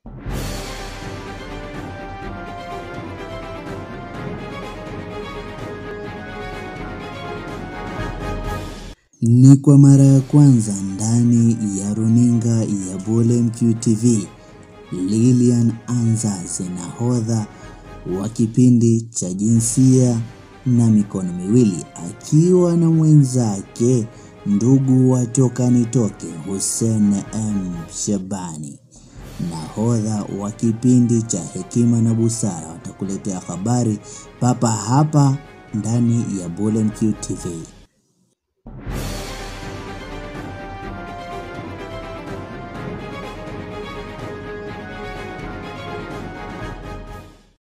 Ni kwa mara ya kwanza ndani ya runinga ya Bule MQTV, Lilian Anzaze nahodha wa kipindi cha jinsia na mikono miwili akiwa na mwenzake ndugu wa toka nitoke Hussein M Shabani, nahodha wa kipindi cha hekima na busara, watakuletea habari papa hapa ndani ya Bule MQTV.